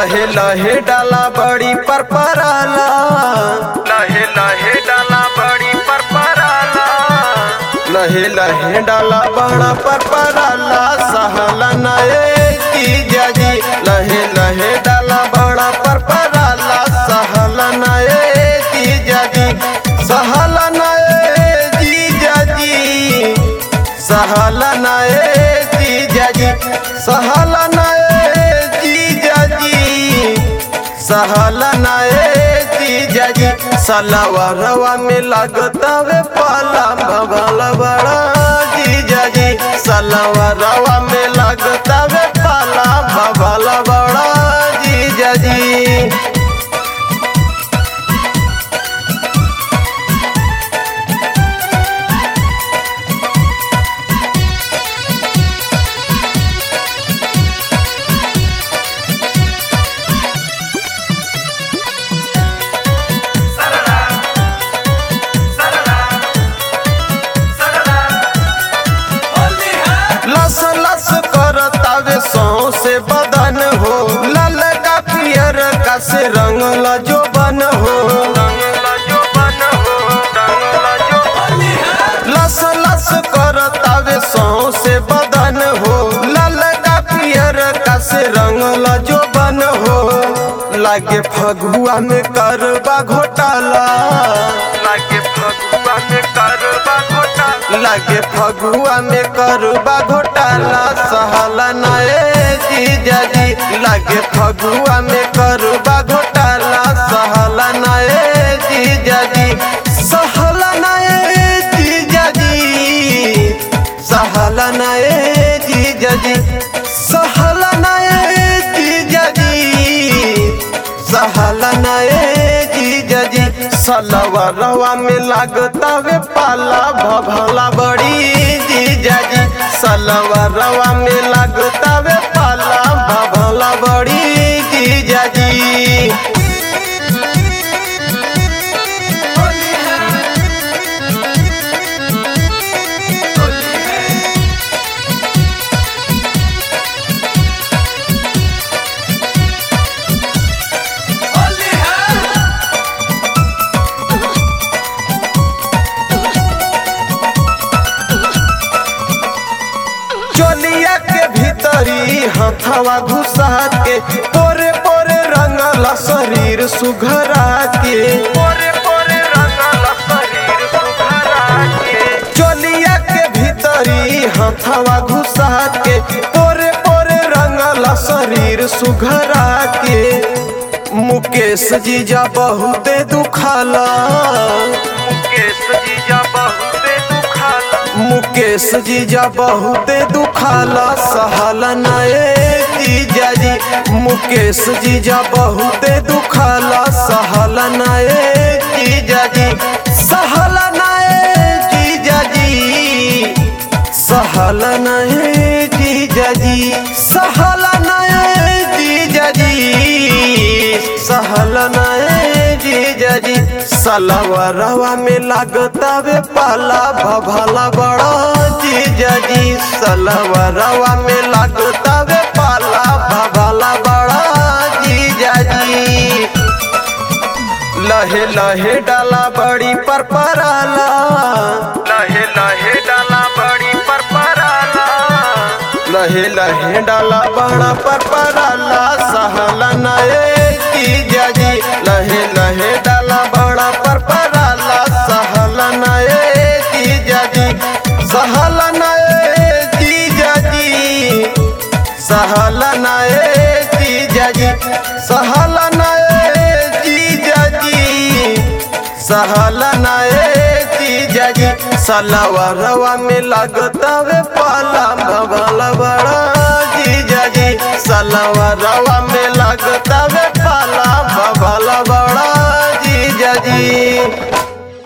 लहे लहे डाला बड़ी पर पराला लहे लहे डाला बड़ी पर पराला लहे लहे डाला बड़ा पर पराला सहला नए की जाजी लहे लहे डाला बड़ा पर पराला सहला नए की जाजी सहला नए जी जाजी सहला नए जी जाजी सहला नए जी जाजी सहला नए जी जाजी सलावा रवा में लगता वे पाला भगल बड़ा जी जाजी सलावा रवा में लगता वे पाला भगल बड़ा जी जाजी लस लस करतावे सौ से बदन हो लाल का पियर का से रंग जो बन हो लस लस करतावे सौ से बदन हो लाल का पियर का से रंग जो बन हो लागे फगुआ में करबा घोटाला लागे फगुआ में करबा घोटाला लागे फगुआ में करबा घोटाला सहला नए जीजा जी लागे फगुआ में करबा घोटाला सहला नए जीजा जी सहला नए जीजा जी सहला नए जीजा जी सहला नए जीजा जी सहला नए जीजा जी सलवा रवा में लागता वे पाला भभला बड़ी जीजा जी सलवा रवा में लागता वे पाला भभला बड़ी जीजा जी चोलिया के भीतरी हथवा घुसा के पोरे पोरे रंगला शरीर सुघरा के पोरे पोरे रंगला शरीर सुघरा के चोलिया के भीतरी हथवा घुसा के पोरे पोरे रंगला शरीर सुघरा के मुकेश जीजा बहुते दुखाला मुकेश जीजा बहुते दुखाला मुकेश जीजा बहुते दुखाला सहला नए जीजा जी मुकेश जीजा बहुते दुखाला सहला नए जीजा जी सहला नए जीजा जी सहला नए जीजा जी सहला नए जीजा जी सहला नए जीजा जी सलवा रवा में लागता वे पाला भभला बड़ा जीजा जी सलवा रवा में लागता वे पाला भभला बड़ा जीजा जी लहे लहे डाला बड़ी पर पराला लहे लहे डाला बड़ी पर पराला लहे लहे डाला बड़ा पर पराला सहला नए की जाजी लहे लहे डाला बड़ा पर पराला सहला नए की जाजी सहला नए की जाजी सहला नए की जाजी सहला नए की जाजी सहला नए जीजा जी सलवा रवा में लगता वे पाला भगल बड़ा जीजा जी सलवा रवा में लगता वे पाला भगल बड़ा जीजा जी